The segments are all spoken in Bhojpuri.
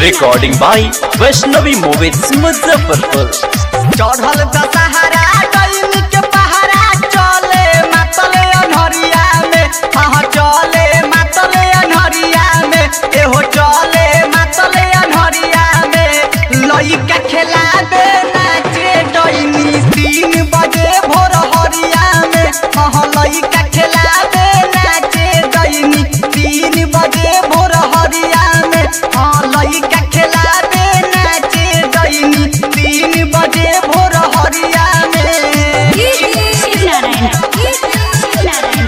recording by Vaishnavi Movies Muzaffarpur. चढ़ल दशहरा डैन के पहरा चले मातले अनहरिया में हाँ चले मातले अनहरिया में एहो चले मातले अनहरिया में लइका खेलाबे नाचे डैनी तीन बजे भोर हरिया में हाँ लइका खेलाबे नाचे डैनी तीन बजे भोर हरिया में हाँ लइका खेलाबे नाचे डैनी तीन बजे भोर हरिया में शिव नारायण शिव नारायण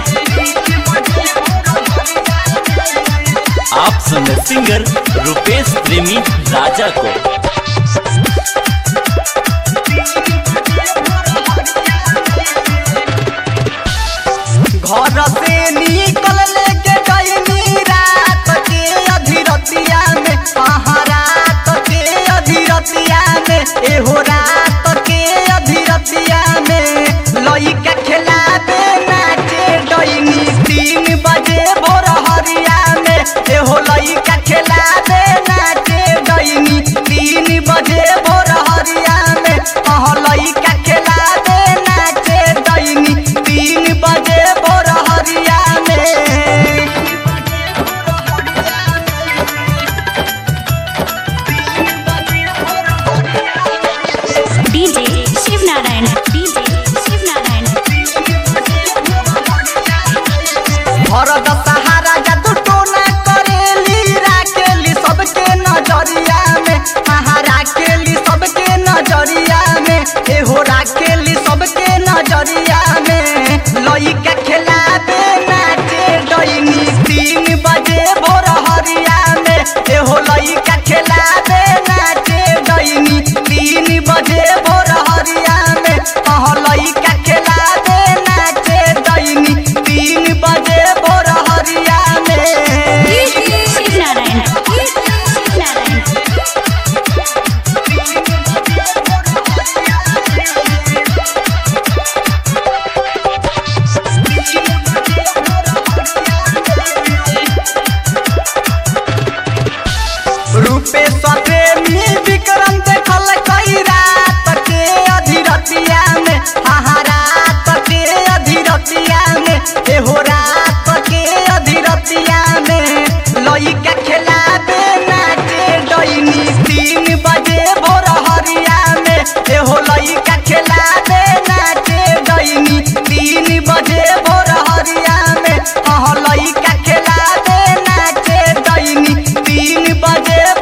आप सुन रहे सिंगर रुपेश प्रेमी राजा को घर से निकल लेके गईनी रात के अधीरतिया में आहा रात के अधीरतिया में एहो रात के अधीरतिया में लइका खेलाबे नाचे डईनी तीन बजे भोर हरिया में एहो लइका खेलाबे नाचे डईनी तीन बजे भोर हरिया में आहा लइका खेलाबे नाचे डईनी तीन बजे भोर हरिया में डीजे शिव नारायण डीजे शिव नारायण भरत सहारा जादू टोना करेली राखेली सबके नजरिया में हाँ राखेली सबके नजरिया में एहो राखेली सबके नजरिया में लइका खेलाबे नाचे डईनी तीन बजे भोर हरिया में एहो लइका खेलाबे नाचे डईनी तीन बजे भोर हरिया में हाँ लइका खेलाबे नाचे डईनी तीन बजे भोर हरिया में शिव नारायण शिव नारायण रूपे प्रेमी विक्रम देखल कई रात के अधीरतिया में हाँ रात के अधीरतिया में एहो रात के अधीरतिया में लइका खेलाबे नाचे डईनी तीन बजे भोर हरिया में एहो लइका खेलाबे नाचे डईनी तीन बजे भोर हरिया में हाँ लइका खेलाबे नाचे डईनी तीन बजे